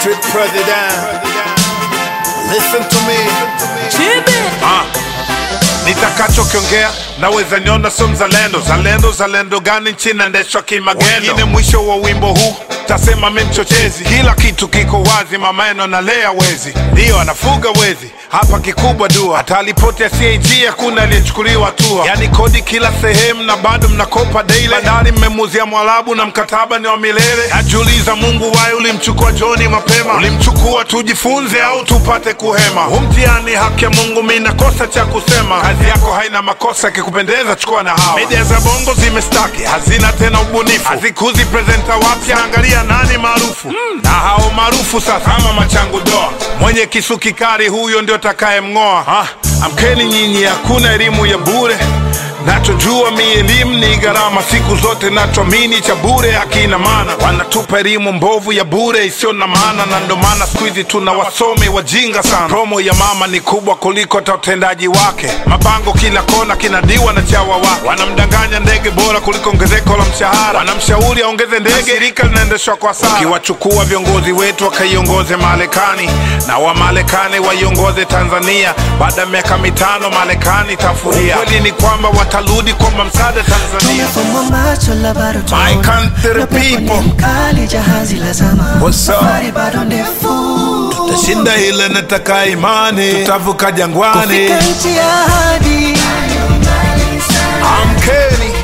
Street president. Listen to me. Ah, nitakachokiongea naweza niona so mzalendo zalendo zalendo gani nchi naendeshwa kimagendo wengine mwisho wa wimbo huu tasema mi mchochezi kila kitu kiko wazi mameno nalea wezi ndiyo anafuga wezi hapa kikubwa dua hata alipoti ya CAG hakuna aliyechukuliwa hatua yani kodi kila sehemu na bado mnakopa daily bandari mmemuzia mwalabu na mkataba ni wa milele najiuliza mungu waye ulimchukua joni mapema ulimchukua tujifunze au tupate kuhema huu mtihani haki ya mungu mi nakosa cha kusema kazi yako haina makosa ikikupendeza chukua na hawa media za bongo zimestaki hazina tena ubunifu hazikuzi presenta wapya angalia nani maarufu na hao maarufu sasa ama machangu doa mwenye kisu kikali huyo ndio takayemng'oa ah, amkeni nyinyi hakuna elimu ya bure nachojua mi elimu ni gharama siku zote nachoamini cha bure hakina maana wanatupa elimu mbovu ya bure isiyo na maana na ndo maana siku hizi tuna wasomi wajinga sana promo ya mama ni kubwa kuliko hata utendaji wake mabango kila kona kinadiwa na chawa wake wanamdanganya ndege bora kuliko ongezeko la mshahara wanamshauri aongeze ndege shirika linaendeshwa kwa sara ukiwachukua viongozi wetu wakaiongoze marekani na wamarekani waiongoze tanzania baada ya miaka mitano marekani tafuria ukweli ni kwamba watarudi kuomba msaada tanzania Tumefumwa macho la bado My tunaona. country Upepo ni people. mkali jahazi la zama What's up? Safari bado ndefu tashinda ile nataka imani tutavuka jangwani Kufika nchi ya ahadi amkeni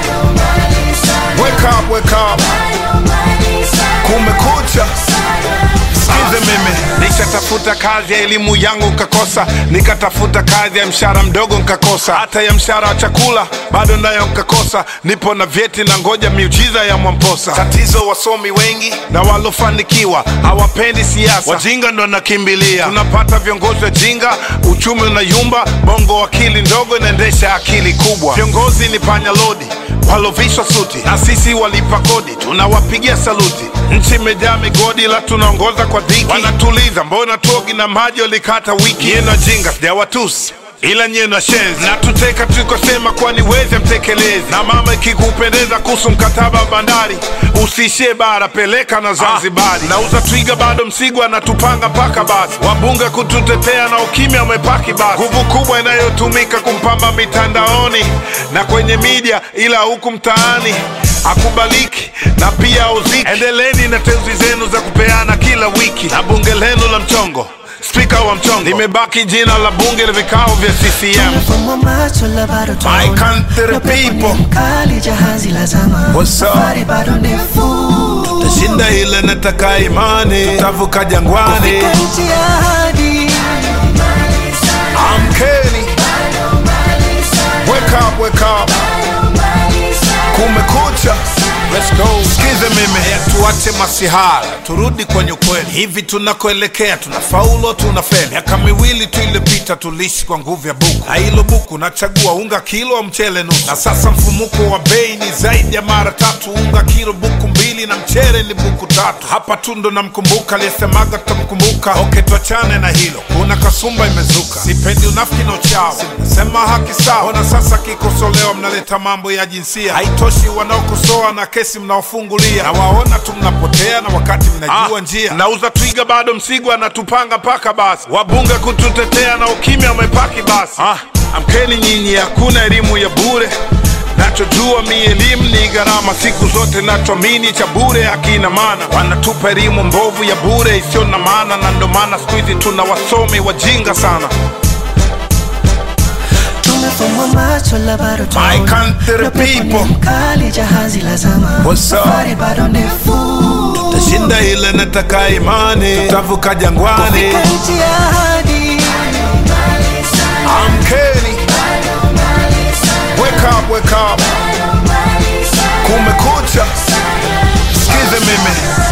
wake up, wake up. kumekucha sikize mimi nishatafuta kazi ya elimu yangu nkakosa nikatafuta kazi ya mshahara mdogo nkakosa hata ya mshahara wa chakula bado nayo nkakosa nipo na vyeti na ngoja miujiza ya mwamposa tatizo wasomi wengi na walofanikiwa hawapendi siasa wajinga ndo nakimbilia tunapata viongozi wa jinga uchumi unayumba bongo akili ndogo inaendesha akili kubwa viongozi ni panya lodi walovishwa suti na sisi walipa kodi tunawapigia saluti nchi imejaa migodi la tunaongoza kwa dhiki wanatuliza mbona tuogi na maji walikata wiki yenu jinga sijawatusi ila nyie na shenzi na tuteka tulikosema kwani weze mtekelezi na mama ikikupendeza kuhusu mkataba wa bandari usiishie bara peleka na zanzibari nauza twiga bado msigwa anatupanga mpaka basi wabunge kututetea na ukimya umepaki basi nguvu kubwa inayotumika kumpamba mitandaoni na kwenye media ila huku mtaani akubaliki na pia uziki endeleni na teuzi zenu za kupeana kila wiki na bunge lenu la mchongo spika wa mchongo limebaki jina la bunge la vikao vya ccm Tumefumwa macho la bado tunaona. My country Upepo ni people. mkali jahazi la zama What's up? Safari bado ndefu tashinda ile nataka imani tutavuka jangwani Kufika nchi ya ahadi amkeni wake up, wake up. kumekucha Let's go. Sikize mimi tuache masihara turudi kwenye ukweli hivi tunakoelekea tunafaulu tunafeli miaka miwili tu iliyopita tuliishi kwa nguvu ya buku na hilo buku nachagua unga kilo au mchele nusu na sasa mfumuko wa bei ni zaidi ya mara tatu unga kilo buku mbili na mchele ni buku tatu hapa tu ndo namkumbuka aliyesemaga tutamkumbuka oke tuachane na hilo kuna kasumba imezuka sipendi unafiki na uchawi nasema haki sawa ona sasa kikosolewa mnaleta mambo ya jinsia haitoshi wanaokosoa na kesi mnaofungulia na waona tu mnapotea na wakati mnajua njia nauza twiga bado msigwa anatupanga mpaka basi wabunge kututetea na ukimya umepaki basi ah, amkeni nyinyi hakuna elimu ya bure nachojua mi elimu ni gharama siku zote nachoamini cha bure hakina maana wanatupa elimu mbovu ya bure isiyo na maana na ndo maana siku hizi tuna wasomi wajinga sana Tumefumwa macho la bado My tunaona. country Upepo ni people. mkali jahazi la zama What's up? Safari bado ndefu tashinda ile nataka imani tutavuka jangwani Kufika nchi ya ahadi amkeni wake up, wake up. kumekucha sikize mimi